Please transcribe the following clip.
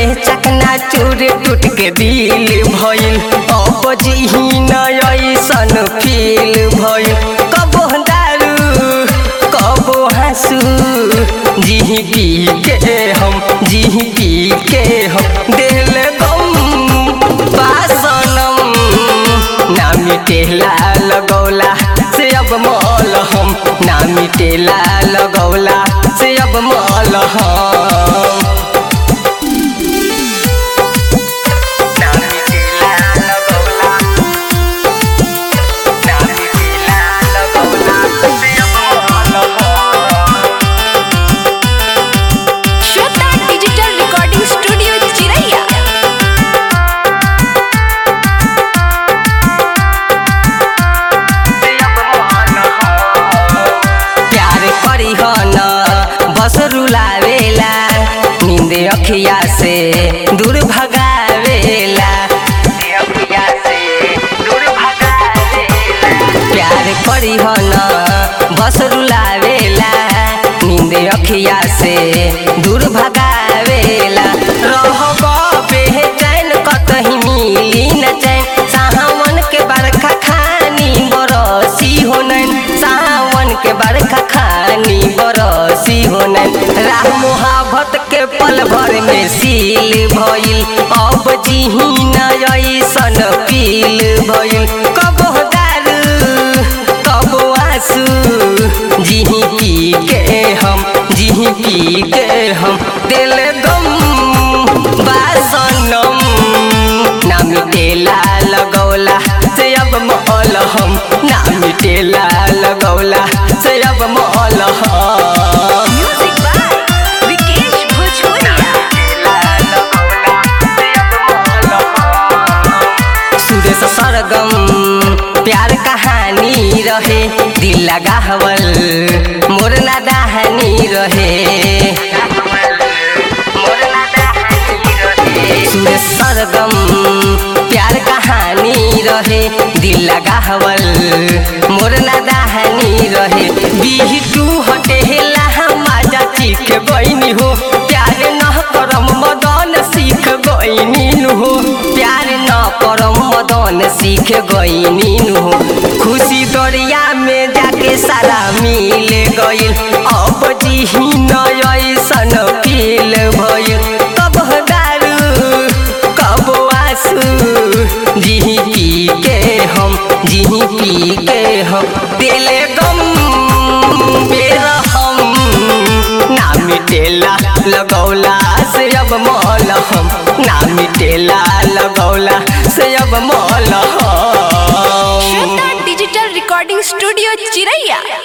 चकना चूर टूट के दिल भइल अब जिही न ऐसन फील भइल कबो दारू कबो हंसू जिही पी के हम जिही पी के हम दिल गम बासनम ना मिटेला लगौला से अब मल हम ना मिटेला लगौला से अब मल हम ना मिटेला लगौला ना मिटेला लगौला से अब मल हम श्वेता डिजिटल रिकॉर्डिंग स्टूडियो चिरैया प्यार करी हो न बस रुलावेला नींद अखिया से दूर भगावेला अखिया से दूर भगावेला प्यार करी हो न बस रुलावेला नींद अखिया से दूर भगावेला रहब बेचैन कतही मिली न चैन सावन के बरखा खानी बरसी हो नैन सावन के बरखा खानी बरसी हो नैन राह मोहब्बत के पल भर में सील भइल अब जिही न ऐसन पील भइल कबो दारू कबो आंसू जिही पी के हम जिही पी के हम दिल गम बासनम ना मिटेला लगौला से अब मौल हम ना मिटेला लगौला से अब मौल हम म्यूजिक बाय विकेश भोजपुरिया सुरेश सरगम प्यार कहानी रहे दिल लगावल मोर नादानी रहे सुरेश सरगम प्यार कहानी रहे दिल लगावल मोर नादानी रहे बिहटू हटेला माजा चीख गईनी हो प्यार न करम मदन सीख गईनी हो प्यार न करम मदन सीख गईनी हो खुशी दरिया में जाके सारा मिल गइल अब जिही न ऐसन फील भइल कब दारू कब आंसू जिही पी के हम जिही पी के हम दिल गम बेरहम ना मिटेला लगौला से अब मौल हम ना मिटेला लगौला से अब मौल हम श्वेता डिजिटल रिकॉर्डिंग स्टूडियो चिरैया